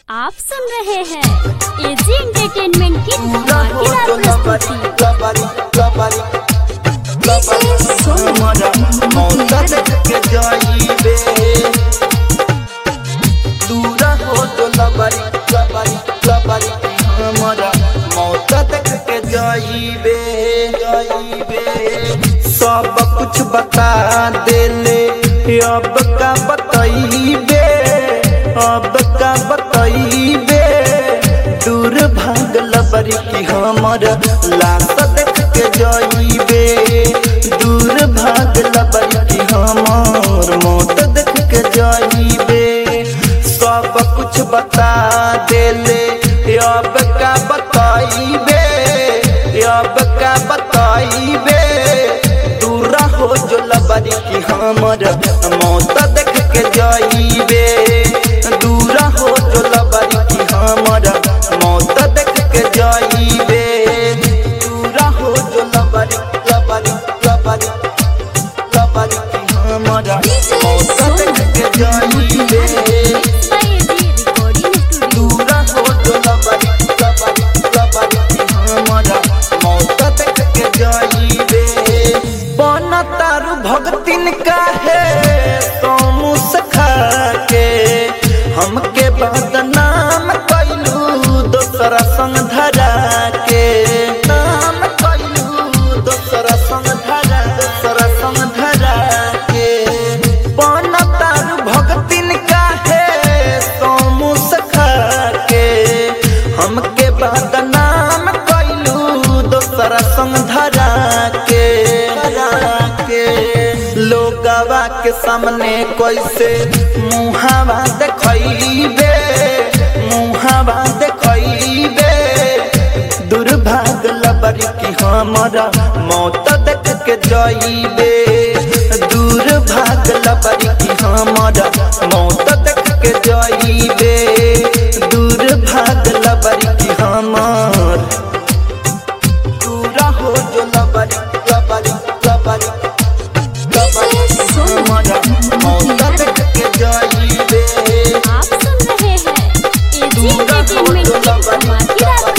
आप सुन रहे हैं एजी एंटरटेनमेंट की धमाकेदार प्रस्तुति सब कुछ बता देले अब का बतईबे अब का बतईबे दूर भागल बरी की हमर लाश देख के जईबे दूर भागल बरी की हमर मौत देख के जईबे सब कुछ बता देले अब का बतईबे अब का बतईबे दूरा हो जो लबरी की हमर मौत देख के जईबे दूरा हो जो लबरी की हमर मौत देख के जईबे दूरा हो जो लबरी लबरी लबरी लबरी की हमर मौत देख के जईबे एजी रिकॉर्डिंग स्टूडियो दूरा हो जो लबरी लबरी लबरी की हमर मौत देख के जईबे बन तारू भगतिन काहे तो मुस्खा के हमके बदनाम कैलू दोसरा संग धरा के नाम कैलू दोसरा संग धरा दोसरा संग धरा के बन तारू भगतिन काहे तो मुस्खा के हमके बदनाम कैलू दोसरा संग धरा के धरा के लोगवा के सामने कैसे मुहावा देखैबे मुहावा देखैबे दुर्भाग लबरी की हमारा मौत देख के जईबे दुर्भाग लबरी की हमारा मौत देख के जईबे दुर्भाग लबरी की हमार दूरा हो जो लबरी लबरी लबरी लबरी की हमारा मौत देख के जईबे आप सुन रहे हैं एजी एंटरटेनमेंट की धमाकेदार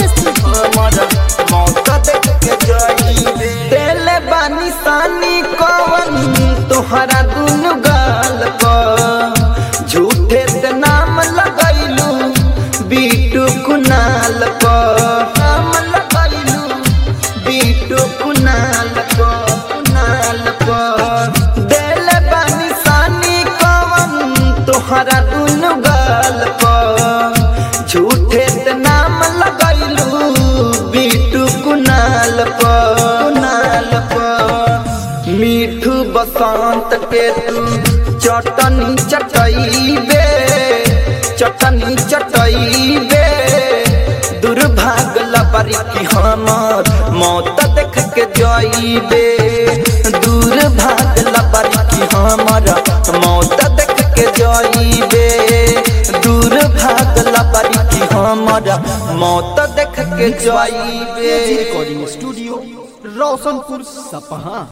प्रस्तुति देले बानी सानी कवन तोहरा दुनु गाल प झूठे से नाम लगैलू बीटू कुनाल प नाम लगैलू बीटू कुनाल प कुनाल प देले बानी सानी कवन तोहरा दुनु गाल प झूठे से नाम लगैलू बीटू कुनाल प कुनाल प मीठू बसंत के तू चटनी चटैबे चटनी चटैबे दुर्भाग लबरी की हमर मौत देख के जईबे दुर्भाग लबरी की हमर मौत देख के जईबे दुर्भाग लबरी की हमर मौत देख के जईबे रिकॉर्डिंग स्टूडियो रोशनपुर सपहा